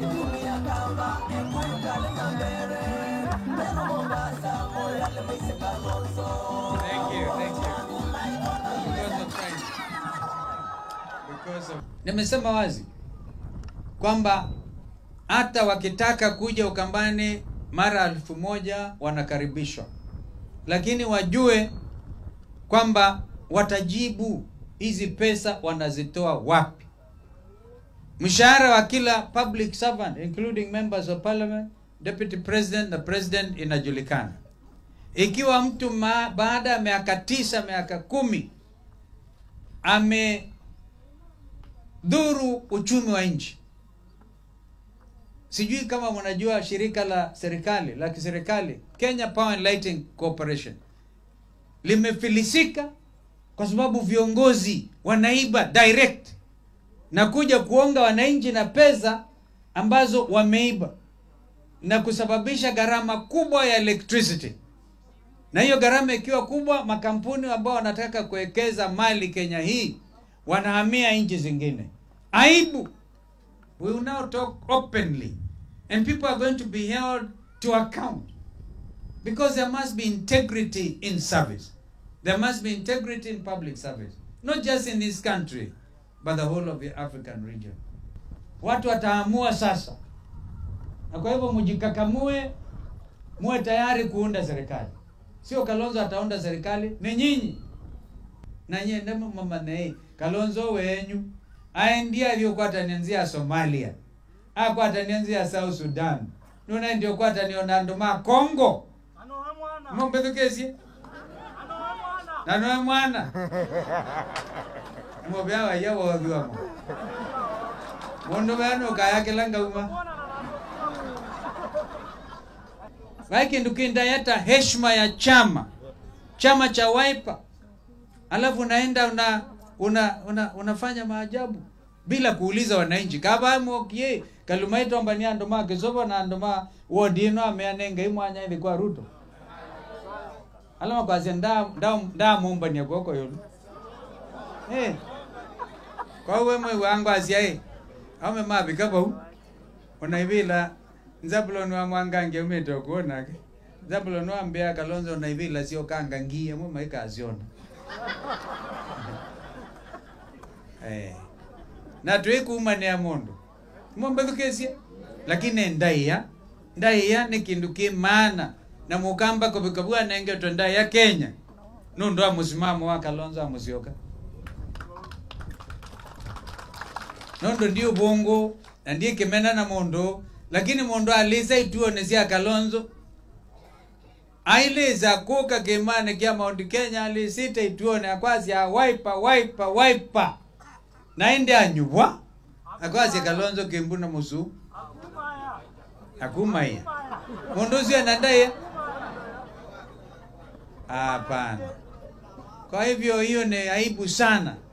Thank you, thank you. Because of time. Because of... Nimesema wazi kwamba hata wakitaka kuja Ukambani mara elfu moja wanakaribishwa, lakini wajue kwamba watajibu hizi pesa wanazitoa wapi. Mshahara wa kila public servant including members of parliament, deputy president na president inajulikana. Ikiwa mtu ma, baada ya miaka tisa miaka kumi amedhuru uchumi wa nchi, sijui kama mnajua shirika la serikali la kiserikali Kenya Power and Lighting Corporation limefilisika kwa sababu viongozi wanaiba direct na kuja kuonga wananchi na pesa ambazo wameiba na kusababisha gharama kubwa ya electricity na hiyo gharama ikiwa kubwa, makampuni ambao wanataka kuwekeza mali Kenya hii wanahamia nchi zingine. Aibu. We will now talk openly and people are going to be held to account because there must be integrity in service. There must be integrity in public service, not just in this country but the whole of the African region. Watu wataamua sasa, na kwa hivyo mjikakamue, muwe tayari kuunda serikali sio Kalonzo ataunda serikali, ni nyinyi na nyie ndemo mama nei Kalonzo wenyu aendie aliyokuwa atanianzia Somalia ako atanianzia South Sudan nuna ndio kwa ataniona ndoma Congo mombethukesie nanoe mwana mobyawa ya wothiwamo mundu bano kayakela ngauma Vai kindu kindayata heshima ya chama chama cha Wiper, alafu unaenda una, una, una, unafanya maajabu bila kuuliza wananchi kabamokie kalumaito ambani andoma kisobo na andoma wodino ameanenge imwanya ilikuwa Ruto alama kwasi nda nda nda mumbania kwoko yulu eh kwa wewe mwe wangu asiae ame mabika bau unaivila Zabulon wa mwangange umete kuonake Zabulon wa mbea Kalonzo na ivila sio kanga ngia mwe maika aziona eh na twikuma ni amundu mombe thukesie lakini ndaiya ndaiya ni kindu ki maana na mukamba kubikabua nenge to ndaiya Kenya nundu wa musimamo wa Kalonzo amusioka nondo ndio bongo na ndiye kimena na mundu lakini mundu alisa ituone cia kalonzo ailiza kuka kimane kia Mount Kenya alisita ituone akwasi a wiper wiper wiper naende anyubwa akwasi kalonzo kimbuna musu akumaya mundu ucio nandaye hapana kwa hivyo hiyo ni aibu sana